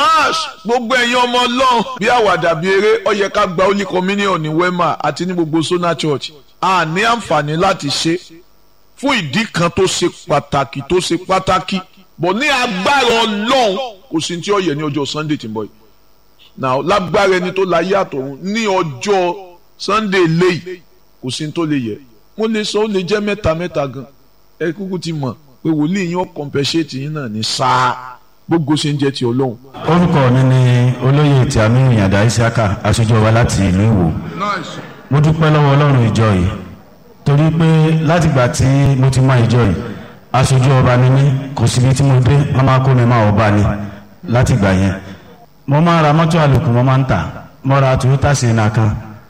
ash gbogbo ẹ̀yin ọmọ ọlọ́run bí àwàdà bí eré ó yẹ ká gba holy communion ní wema àti ní gbogbo sona church a ní àǹfààní láti ṣe fún ìdí kan tó ṣe pàtàkì tó ṣe pàtàkì bọ̀ ní agbára ọlọ́run kò sí tí ó yẹ ní ọjọ́ sunday tí ń bọ̀ yìí now lágbára ẹni tó láyé àtọ̀run ní ọjọ́ sunday léyìí kò sí tó lè yẹ mo lè sọ ó lè jẹ́ mẹ́ta mẹ́ta gan ẹ kúkú ti mọ̀ pé wòlíì yín ó compensate yín náà ní sáà gbogbo ṣe ń jẹ́ ti ọlọ́run. orúkọ mi ni olóyè tí aminu yàdá isiaka aṣojú wa láti ìlú ìwò mo dúpẹ́ lọ́wọ́ ọlọ́run ìjọ yìí torí pé látìgbà tí mo ti mọ ìjọ yìí aṣojú ọba ni mí kò síbi tí mo dé wọn máa kó mi máa ọba ni látìgbà yẹn mo máa ń ra mọ́tò àlòkù mo máa ń tà mo ra toyota sienna kan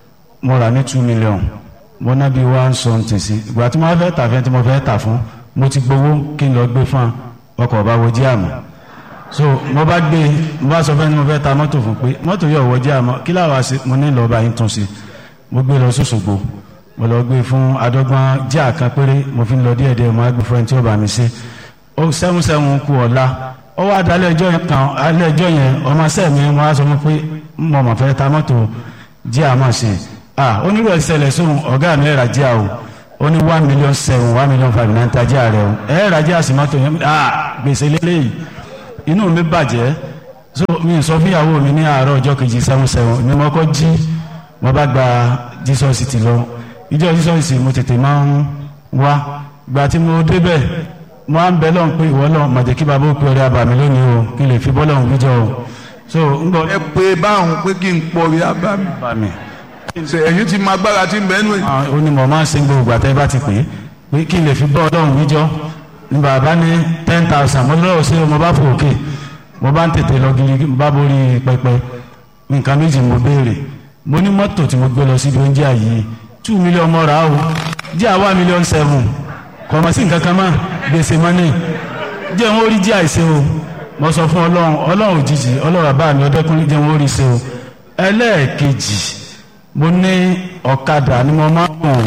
mo rà ní two million mo ná bí one something sí ìgbà tí mo fẹ́ tà fẹ́ tí mo fẹ́ tà fún mo ti gbowó kí n lọ gbé fún ọkọ̀ ọba wo jí àmọ́ so mo bá gbé mo bá sọ fẹ́ni mo fẹ́ ta mọ́tò fún pé mọ́tò yóò wọ jí àmọ́ kí láwa ṣe mo ní lọ́ọ́ bá yín tún sí mo gbé lọ sọ́sọ́gbó mo lọ gbé fún adọ́gbọ́n jíà kan péré mo fi ń lọ díẹ̀díẹ̀ mo á gbé fún ẹni tí ó bá mi ṣe ó sẹ́wọ̀n sẹ́wọ̀n kú ọ̀la ó wá dalẹ̀ ẹjọ́ kan alẹ́ ẹjọ́ yẹn ọmọ sẹ́mi mo á sọ fún pé mo mọ̀ fẹ́ ta mọ́tò jíà mọ̀ sí ah onírò ìṣẹ̀lẹ̀ sóhun ọ̀gá mi ẹ̀rà jíà o ó ní one million seven one million five nine ta jíà rẹ o ẹ̀rà jíà sí mọ́tò yẹn ah gbèsè lélẹ́yìí inú mi bàjẹ́ so mi sọ fúnyàwó mi ní àárọ̀ ọjọ́ kejì seven seven mi mọ́ kọ́ jí mo bá gba jesus ti lọ ìjọ jesus mo tètè máa ń wá gba tí mo débẹ̀ mo á ń bẹ lọ́n pé ìwọ náà màjẹ́ kí bàbá òpin ọ̀rẹ́ àbàmì lónìí o kí n lè fi bọ́ lọ́hùn níjọ o so ń gbọ́. ẹ pé báwọn pé kí n pọrí abámi àbàmì. ṣe ẹ̀yin ti máa gbára tí ń bẹ́ẹ̀ nù. ó ní mo máa ń sin gbogbo àtẹ́ bá ti pè é pé kí n lè fi bọ́ lọ́hùn níjọ ní bàbá ní ten thousand mo lọ́wọ́ sí ọmọ bá fò òkè mo bá ń tètè lọ gidi bá borí pẹpẹ nǹkan méjì mo béèrè mo ní mọ́tò tí mo gbé lọ síbi oúnjẹ yìí two million mo rà á o jẹ́ àwa million seven kò mọ̀ sí nǹkan kan mọ́ gbèsè mọ́nì jẹ́ wọ́n rí jẹ́ àìsè o mo sọ fún ọlọ́run ọlọ́run òjijì ọlọ́run àbá mi ọdẹ́kùnrin jẹ́ wọ́n rí ṣe o ẹlẹ́ẹ̀kejì mo ní ọ̀kadà ni mo máa ń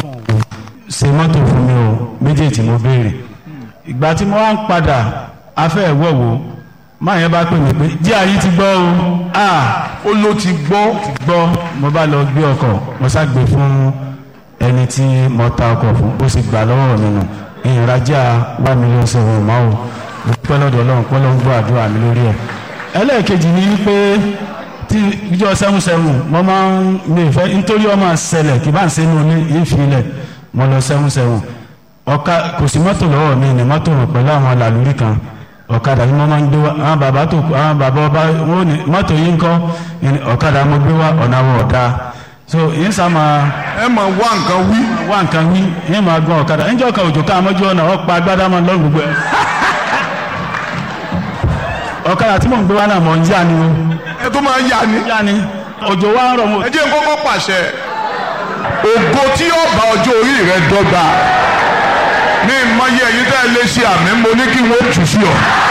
ṣe mọ́tò fún mi o méjèèjì mo béèrè ìgbà tí mo wá ń padà afẹ́ ìwọ̀wò máa yẹn bá pè mí pé jí àyí ti gbọ́ o ah ó ló ti gbọ́ gbọ́ mo bá lọ gbé ọkọ̀ mo ṣàgbé fún ẹni tí mo ta ọkọ̀ fún ó sì gbà lọ́wọ́ mi nù ìrìnàjà wà mí ló ń ṣe òun máa o mo pẹ́ lọ́dọ̀ ọlọ́run pẹ́ ló ń gbọ́ àdúrà mi lórí ẹ̀ ẹlẹ́ẹ̀kejì ni wípé tí ìjọ sẹ́wọ̀n sẹ́wọ̀n mo máa ń mi ìfẹ́ nítorí ọmọ ṣẹlẹ̀ kì bá ń ṣe inú ilé ìfilẹ̀ mo lọ sẹ́wọ̀n sẹ́wọ̀n ọ̀ka kò sí mọ́tò lọ́wọ́ mi ní mọ́tò rò pẹ̀lú àwọn làlórí kan ọ̀kadà ni wọ́n máa ń gbé wá àwọn bàbá tó àwọn bàbá ọba wọn ní mọ́tò yìí ń kọ́ ọ̀kadà mo gbé wá ọ̀nà àwọ̀ ọ̀dà so yín sá máa ẹ máa wá nǹkan wí. wá nǹkan wí yín máa gbọ́n ọ̀kadà níjọ́ kan òjò ká àmọ́jú ọ̀nà ọ̀pá agbádá máa lọ́rùn gbogbo ẹ̀. ọ̀kadà tí mò ń gbé wá náà mọ̀ ń yá ni o. ẹ tó máa yá ni. yá ni òjò wá ń rọ̀ mọ́. ẹ jẹ́ n kọ́kọ́ pàṣẹ ògo tí yóò bá ọjọ́ orí rẹ dọ́gba ní ìmọ̀ye ẹ̀yin tẹ́ ẹ lé sí àmì mo ní kí wọ́n tù sí ọ.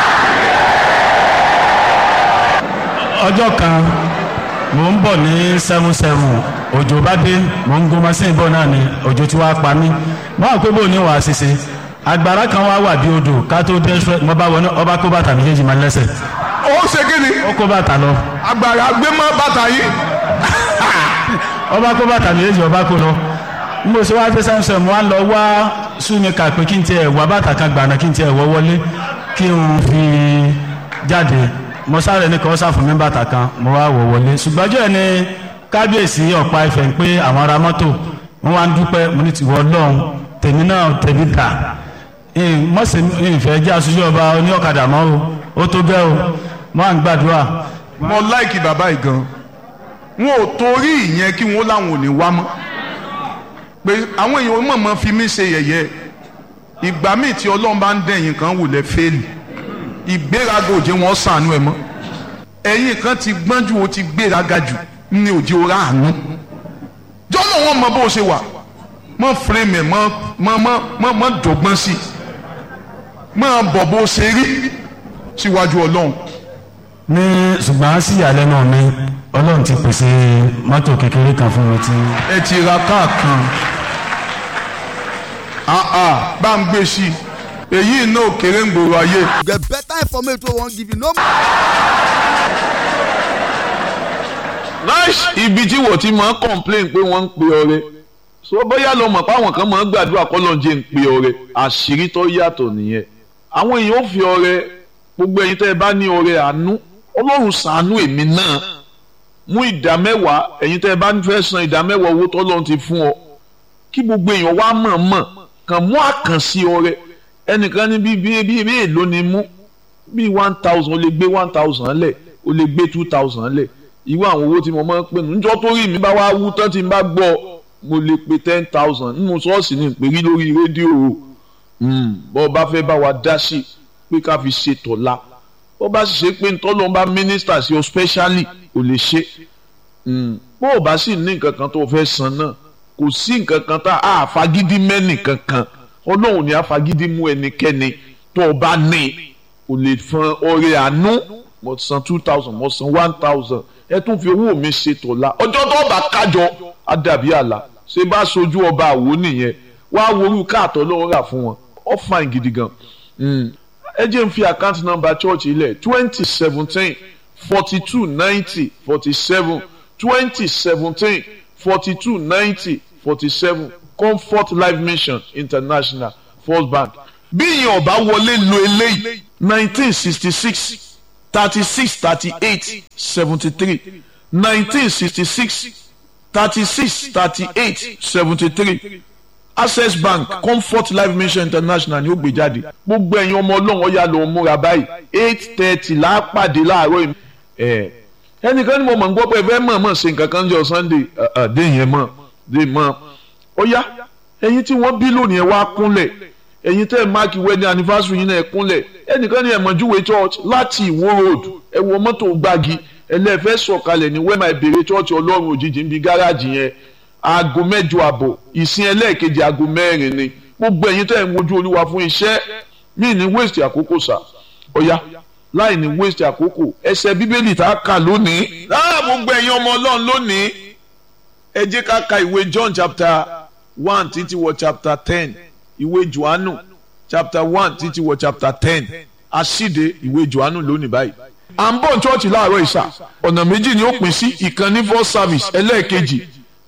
ọjọ́ kan mò ń bọ̀ ní seven seven òjò bá dé mò ń gun machine bọ̀ náà ni òjò tí wàá pa mí wọ́n á pé bò ní wàá ṣiṣẹ́ agbára kan wá wà bí odò ká tó dé mo bá wọnú ọba kó bàtà méjèèjì máa lẹ́sẹ̀ ó ṣe kí ni ó kó bàtà lọ agbára gbé mọ́ bàtà yìí. ọba kó bàtà méjèèjì ọba kó lọ n bó ṣe wá dé seven seven wọ́n á lọ wá súnmẹ́ka pé kí n tiẹ̀ wá bàtà kan gbàna kí n tiẹ̀ wọ́ wọlé kí n fi jáde mo sáré ní kọ́ sáfù mi bàtà kan mo wá wọ̀ wọlé ṣùgbọ́n ọjọ́ ẹni kábíyèsí ọ̀pá ẹ̀fẹ̀ ń pé àwọn ará mọ́tò wọ́n wá ń dúpẹ́ mo ní tiwọ́ lọ́hùn tèmi náà tèmi dà mọ̀sẹ̀ ìfẹ́ jẹ́ aṣojú ọba oní ọ̀kadà mọ́ o ó tó gẹ́ o wọ́n à ń gbàdúrà. mo láìkì bàbá yìí gan wọn ò torí ìyẹn kí wọn láwọn ò ní wá mọ́ pé àwọn èèyàn mọ̀mọ́ fi mí ṣe yẹ̀yẹ́ ìgbà míì tí ọlọ́run bá ń dẹ̀yìn kan wò lẹ́ fẹ́ẹ̀lì ìgbéraga òjé wọn sànú ẹ mọ́ ẹ̀yìn kan ti gbọ́n ju o ti gbéraga jù ní òjé ora àánú jọ́nà wọn mọ bó o ṣe wà mọ fúrẹ́mẹ̀ mọ mọ mọ mọ dọ̀gbọ́n sí mọ bọ̀ bó o ṣe rí síwájú ọlọ́run. ní ṣùgbọ́n sí ìyàlẹ́nu mi ọlọ́run ti pèsè mọ́tò kékeré kan fún mi tí. ẹ ti ra káà kan bá ń gbé sí i èyí náà kéré ń gbòòrò ayé. get better information wey wan give you no. ibi tí wọ́n ti máa ń complain pé wọ́n ń pe ọrẹ so bóyá lọ mọ̀ pé àwọn kan máa ń gbàdúrà kọ́lọ́njẹ́ ń pe ọrẹ àṣírí tó yàtọ̀ nìyẹn àwọn èèyàn ò fi ọrẹ gbogbo ẹ̀yin tẹ́ ẹ bá ní ọrẹ àánú ọlọ́run ṣàánú èmi náà mú ìdá mẹ́wàá ẹ̀yin tẹ́ ẹ bá fẹ́ san ìdá mẹ́wàá owó tọ́lọ́run ti fún ọ kí gbogbo èèyàn wá mọ̀ mọ̀ kàn mú àkànṣe ọrẹ ẹnìkan ní bíi bíi bíi bíi èlò ni mú bíi one thousand o lè gbé one thousand lẹ̀ o lè gbé two thousand lẹ̀ irú àwọn owó tí mo máa ń pè nù níjọ́ tó rí mi bá wá wú tán tí n bá gbọ́ mo lè pe ten thousand nínú ṣọ́ọ̀ṣì ní ìpèrí lórí rédíò bọ́ ọ bá fẹ́ bá wa dá sí pé ká fi ṣe tọ̀la bó bá sì ṣe pé ntọ́lọ́ bá mínísítà sí ọ specially ò lè ṣe bó o bá sì ní nǹkan kan tó o fẹ́ san náà kò sí nǹkan kan tá a fagídí mẹ́nì kankan ọlọ́run ní afagídí mú ẹnikẹ́ni tó o bá ní o lè fọn ọrẹ àánú mo san two thousand mo san one thousand ẹ tún fi owó mi ṣe tọ̀la ọjọ́ tó bá kájọ á dàbí àlà ṣé bá sojú ọba àwo nìyẹn wàá worú káàtọ́ lọ́wọ́ rà fún wọn ó fine gidi gan ẹ jẹ́ n fi account number church ilẹ̀ twenty seventeen forty two ninety forty seven twenty seventeen forty two ninety forty seven comfort life mission international first bank bí ìyẹn ọba wọlé lo eléyìí nineteen sixty six thirty six thirty eight seventy three nineteen sixty six thirty six thirty eight seventy three access bank comfort life mission international ni ó gbé jáde gbogbo ẹ̀yin ọmọ ọlọ́run ọ̀yà ló ń múra báyìí eight thirty lápàdé láàárọ̀ yìí ẹ̀ ẹnìkan ni mo mọ̀ ń gbọ́ pé ẹ fẹ́ mọ̀ mọ̀ ṣe nǹkan kan jọ sunday dé yẹn mọ̀ dé mọ̀ ọ̀yà ẹ̀yin tí wọ́n bí lónìí ẹ wá kúnlẹ̀ ẹ̀yin tẹ́ ẹ máàkì wedding anniversary yín náà ẹ kúnlẹ̀ ẹnìkan ni ẹ̀mọ̀júwe church láti ìwó road ẹ wọ mọ́tò gbági ẹlẹ́fẹ́ sọ̀kalẹ̀ ní wẹ́mà ìbèrè church ọlọ́run òjijì ń bi gáràjì yẹn aago mẹ́jọ àbọ̀ ìsìn ẹlẹ́ẹ̀kejì aago mẹ́rin ni gbogbo ẹ̀yin tẹ́ ẹ̀ ń wojú olúwa fún iṣẹ́ mí ní waste àkókò sà ọ̀ya láì ní waste àkókò ẹsẹ̀ bíbélì tá a kà lónìí. láà gbogbo ẹ̀yin ọmọ ọlọ́run lónìí ẹ jẹ́ ká ka ìwé John chapter one títí wọ chapter ten ìwé Jòhánù chapter one títí wọ chapter ten àṣìde ìwé Jòhánù lónìí báyìí. à ń bọ̀ chọ́ọ̀chì láàárọ̀ ìsà ọ̀nà méjì ni ó pín sí ìkànnì first service ẹlẹ́ẹ̀kejì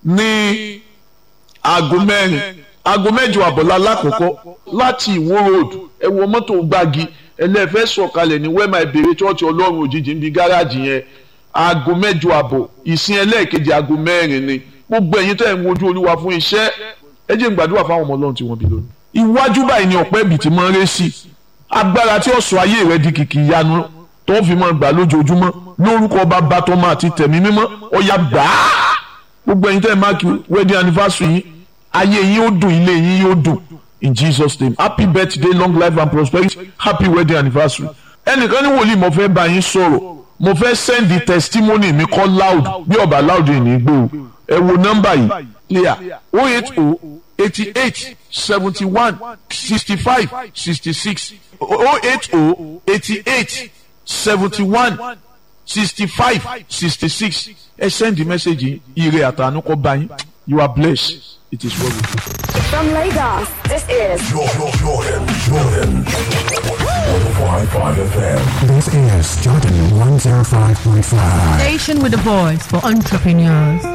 ní aago mẹ́rin aago mẹ́jọ àbọ̀lá lákòókò láti ìwó road ẹ wọ mọ́tò gbági ẹlẹ́fẹ́ sọ̀kalẹ̀ ní wẹ́mà ìbèrè chọ́ọ̀chì ọlọ́run òjijì ń bi gáràjì yẹn aago mẹ́jọ àbọ̀ ìsìn ẹlẹ́ẹ̀kejì aago mẹ́rin ni gbogbo ẹ̀yin tẹ́ ẹ̀ ń wojú olúwa fún iṣẹ́ ẹ jẹ́ n gbàdúrà fáwọn ọmọ ọlọ́run tí wọ́n bí lónìí. iwájú báyìí ni ọ̀pẹ́ ibì tí máa ń ré sí agbára tí ó sọ ayé rẹ di kìkì ìyanu tó ń fi máa gbà lójoojúmọ́ lórúkọ bàbá tọmọ àti tẹ̀mí mímọ́ ọ̀yà gbàá gbogbo ẹ̀yin tẹ́ ẹ máàkì wedding anniversary yín ayé yín ó dùn ilé yín yóò dùn in Jesus name happy birthday long life and prosperity happy wedding anniversary ẹnìkan ní wòlíì mo fẹ́ bá yín sọ̀rọ̀ mo fẹ́ send the testimony mi kọ́ loud bí ọba loud yìí ní gbó ẹ wo nọ́mbà yìí clear oh eight oh eighty eight seventy one sixty five sixty six oh eight oh eighty eight seventy one sixty five sixty six ẹ send the message ire àtànú kọ bá yín you are blessed it is well with you. From Lagos, this is Jordan, Jordan, Jordan. 105.5 FM. This is Jordan 105.5. Station with a voice for entrepreneurs.